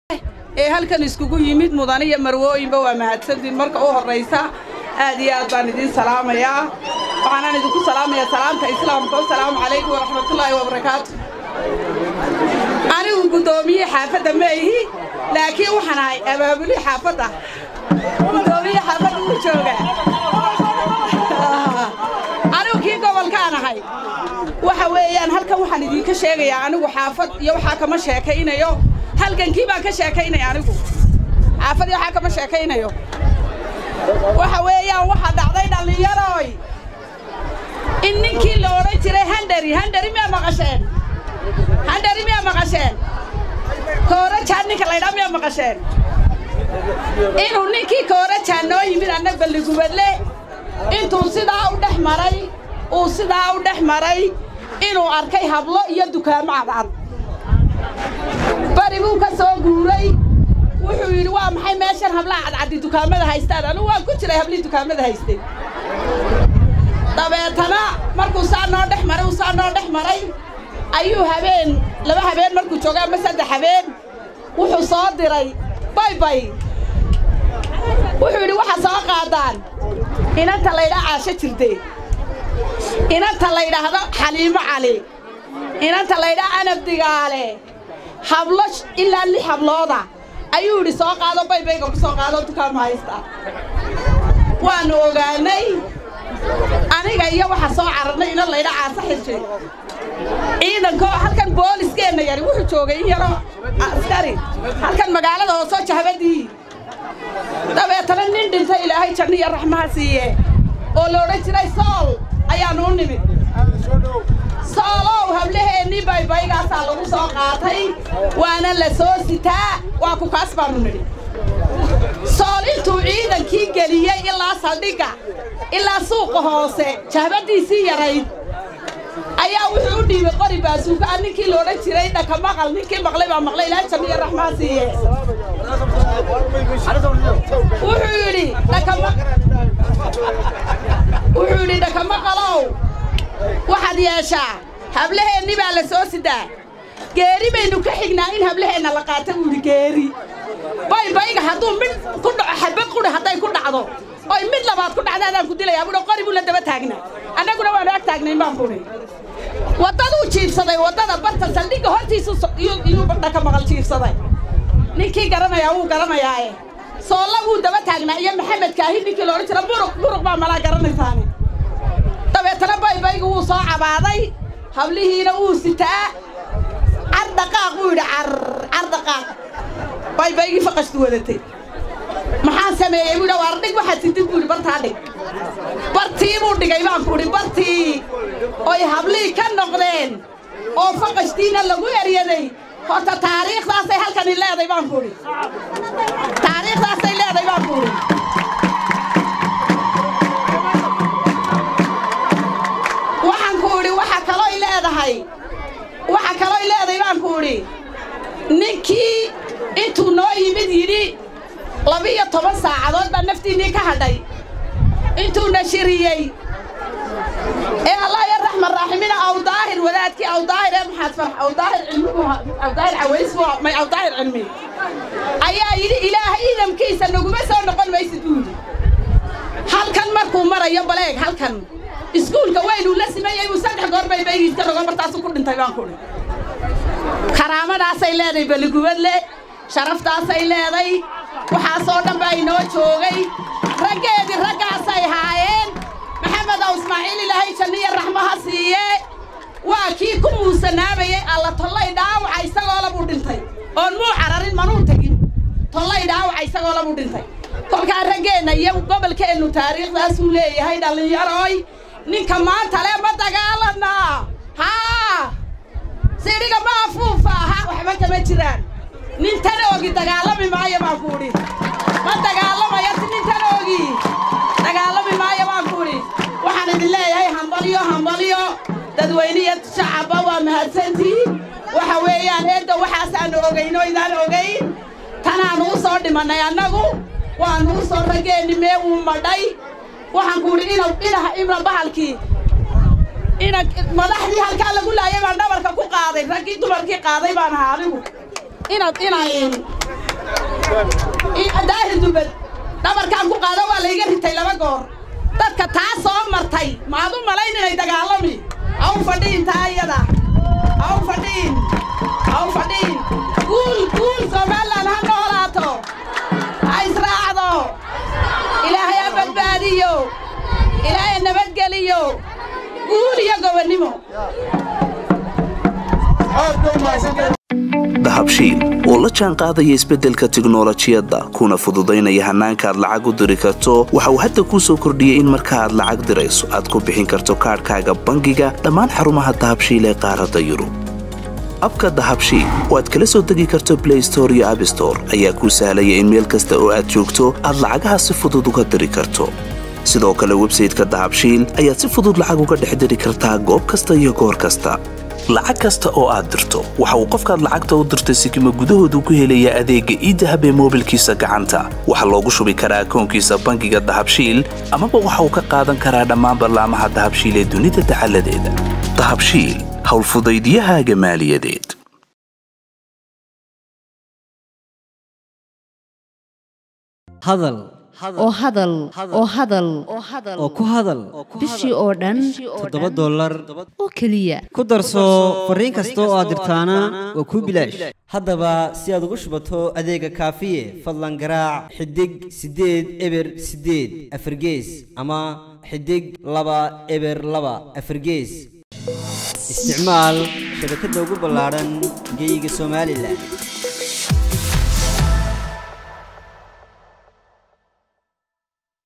ee halkan iskugu yimid mudane iyo marwooyinba waa mahadsantiin marka u horraysa aad iyo aad baan idiin salaamayaa waxaanaan idinku salaamayaa salaamta islaamka wasalaamu calaykum waraxmatullaahi wabarakaatu anigu guddoomiye xaafadda ma ihi laakiin waxaan ahay abaabuli xaafadda guddoomiye xaafadda wuu joogaa anigu kii gobolkaan ahay waxa weeyaan halkan waxaan idinka sheegayaa anigu xaafad iyo waxaa kama sheekaynayo halgankii baan ka sheekaynaya anigu xaafad iyo waxaa kama sheekaynayo waxa weeyaan waxaa dhacday dhallinyaroy in ninkii la odhan jiray handari handari miyaa maqasheen handari miyaa maqasheen koorajaan ninka laydhaa miyaa maqasheen inuu ninkii koorajaan noo yimid anna balligubadle intuu sidaa u dhex maray uu sidaa u dhex maray inuu arkay hablo iyo dukaamo cadcad bari buu ka soo guuray wuxuu yidhi waa maxay meeshan hablaha cadcaddi dukaamada haystaan anugu waan ku jiray hablihii dukaamada haystay dabeetana markuu saa noo dhex maray uu saa noo dhex maray ayuu habeen laba habeen markuu jooga ama saddex habeen wuxuu soo diray baybay wuxuu yidhi waxa soo qaadaan inanta laydhaa caasho jirde inanta laydhaahdo xaliimo cali inanta laydhaa anab digaale hablo ilaa lix hablooda ayuu yidhi soo qaado baybayga ku soo qaado dukaama haysta waannu ogaanay aniga iyo waxa soo cararnay inan laydha caasa xirjay ciidankoo halkan booliskeenna yari wuxuu joogay in yaroo askari halkan magaalada hoosoo jahbadii dabeetana nin dhintay ilaahay janno iyo raxmaha siiye oo la odhan jiray sool ayaannu u nimid soolow hablaheennii baybaygaasaa lagu soo qaatay waana la soo sitaa waa ku kaas baannu nidhi sool intuu ciidankii geliyey ilaa saldhigga ilaa suuqa hoose jahbaddiisii yarayd ayaa wuxuu u dhiibay qori baasuukaa ninkii la odhan jiray dhaka maqal ninkii maqlay baa maqlay ilaahay janno iyo raxmaha siiye wuxuu yidhi wuxuu yidhi dhakamaqalow waxaad yeeshaa hablaheennii baa la soo sidaa geeri baynu ka xignaa in hablaheenna la qaata buu yidhi geeri baybayga hadduu mid ku dhaco xabad quri hadday ku dhacdo oy mid labaad ku dhacda adaan ku dilayaa buuhi qori buu la daba taagnaa annaguna waanu ag taagnayn baan buhi waddaduu jiibsaday waddada barta saldhigga hortiisu iyuu dhaka maqal jiibsaday ninkii garanayaa wuu garanayaae soolla wuu daba taagnaa iyo maxamed kaahi ninkii loodhan jira buruq buruq baa malaa garanaysaane dabeetana baybaygu wuu soo cabaaday hablihiina wuu sitaa car dhaqaaq wuu yidhi car car dhaqaaq baybaygii faqashtu wadatay maxaan sameeyey buu yidhi waar dhig waxaad sidid buu yidhi bartaa dhig bartii buu dhigay baan ku idhi bartii oy hablihii ka noqdeen oo faqashtiina lagu eryaday horta taariikhdaasay halkani leeday baan ku idhi taariikhdaasay leeday baan ku idhi waxaan ku idhi waxa kalooy leedahay waxa kalooy leeday baan ku idhi ninkii intuu noo yimid yidhi labiyo toban saacadood baa naftiinnii ka hadhay intuu nashiriyey ee allah ya raxman raaximina awdaahir wadaadkii awdaahir ee maxaad farax awdaahir cilmigu awdaahir caways may awdaahir cilmi ayaa yidhi ilaahay idamkiisa naguma soo noqon maysid buu yidhi halkan markuu marayo baleeg halkan iskuulka weynuu la simeeyey buu saddex goor bay baygiiska rogo martaasuu ku dhintay baan kuhi karaamadaasay leedahay balligubadle sharaftaasay leeday waxaasoo dhan baa inoo joogay raggeedii raggaasay haayeen maxamed ow ismaaciil ilaahay janniya raxmaha siiye waa kii ku muusanaabayey alla tollay dhaawaca isagoo labuu dhintay oon muu cararin manuu tegin tollay dhaawaca isagoo labuu dhintay kolkaa raggeenna iyo gobolkeennu taariikhdaasuu leeyahay dhallinyaroy ninka maanta le ma dagaalanaa haa sidhiga ma afuufa ha waxba kama jiraan nin tanoogi dagaalami maayo baan ku idhi ma dagaalamayo si nin tanoogi dagaalami maayo baan ku idhi waxaan idin leeyahay hambalyo hambalyo dadweyniya shacabba waa mahadsantihiin waxa weeyaan eedda waxaasaannu ogayn oo idaan ogayn tanaannu u soo dhimannay annagu waannu u soo raggeenni mee wuu madhay waxaan ku idhi ina inaha ibna bahalkii ina madaxdii halkaa lagu laayay baan dhabarka ku qaaday raggii dumarkii qaaday baan ahaa anigu inaad inayn daahir dubad dhabarkaan ku qaada waa layga ritay laba goor dadka taa soo martay maad u malayn inay dagaalami ha u fadhiin taa iyada ha u fadhiin ha u fadhiin guul guul somalilan ha noolaato ha israacdo ilaahay ha badbaadiyo ilaahay nabadgeliyo guul iyo gobonnimo dahabshiil oo la jaan qaadaya isbeddelka tiknolojiyadda kuna fududaynaya hannaanka aad lacag u diri karto waxa uu hadda kuu soo kordhiyey in marka aad lacag dirayso aad ku bixin karto kaadhkaaga bangiga dhammaan xarumaha dahabshiil ee qaaradda yurub abka dahabshiil oo aad kala soo degi karto blay store iyo abstore ayaa kuu sahlaya in meel kasta oo aad joogto aad lacagaha si fudud uga diri karto sidoo kale websayteka dahabshiil ayaad si fudud lacag uga dhex diri kartaa goob kasta iyo goor kasta lacag kasta oo aad dirto waxa uu qofkaad lacagta u dirtay sikima gudahoodu ku helayaa adeegga iidahab ee moobilkiisa gacanta waxaa loogu shubi karaa akoonkiisa bangiga dahabshiil amaba waxa uu ka qaadan karaa dhammaan ballaamaha dahabshiil ee dunida dacaladeeda dahabshiil howlfudaydiyahaaga maaliyadeed hadal oo hadal oo hadal oo ku hadal bishii oo dhan toddoba dollar oo keliya ku darso fariin kasta oo aad dirtaana waa kuu bilaash haddaba si aad ugu shubato adeega kaafiye fadlan garaac xidig siddeed eber siddeed afargees ama xidig laba eber laba afargees isticmaal shabakadda ugu ballaadhan geeyiga somalilan